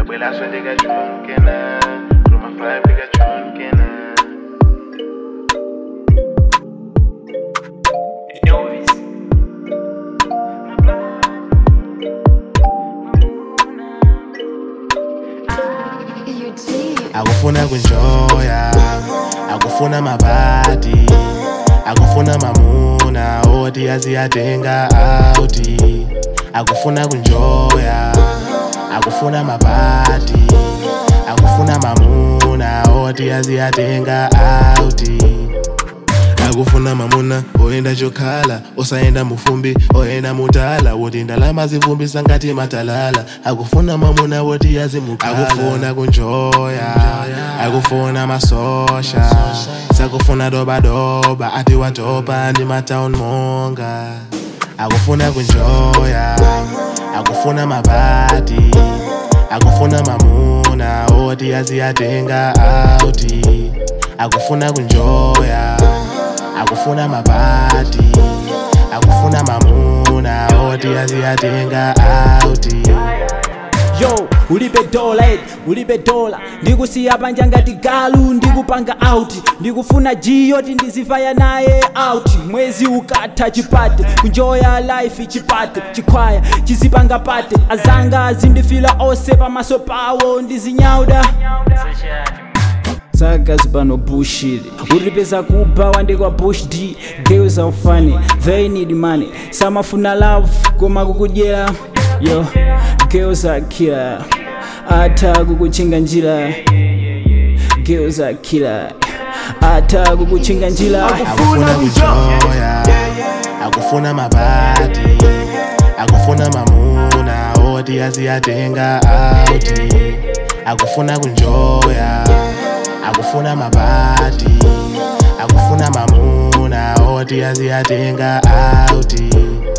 ndabwela so ndikachonkena Chroma 5 ndikachonkena akufuna kunjoya akufuna mabati akufuna mamuna oti aziyatenga auti akufuna kunjoya akufuna mabati akufuna mamuna oti aziyatenga auti akufuna mamuna oyenda chokhala osayenda mufumbi oyenda mutala woti ndalama zivumbisa ngati matalala akufuna mamuna woti azimukhala akufuna kunjoya akufuna masosha sakufuna dobadoba ati watopa ndi matown monga akufuna kunjoya akufuna mabati akufuna mamuna oti aziyatenga auti akufuna kunjoya akufuna mabati akufuna mamuna oti aziyatenga auti yo ulibe dola eti ulibe dola ndikusiya panja ngati galu ndikupanga out ndikufuna jiyoti ndizifaya naye out mwezi ukatha chipate kunjoya life chipate chikhwaya chizipanga pate azanga azindifila ose pamaso pawo ndizinyauda sagazi pano bullshit ulipeza kuba wandikwa bush d girls are funny they need money samafuna love koma kukudyera yo girls are killer ata kukuchinga njira girls are killer ata kukuchinga njira akufuna kunjoya akufuna mabati akufuna mamuna oti aziyatenga auti akufuna kunjoya akufuna mabati akufuna mamuna oti aziyatenga auti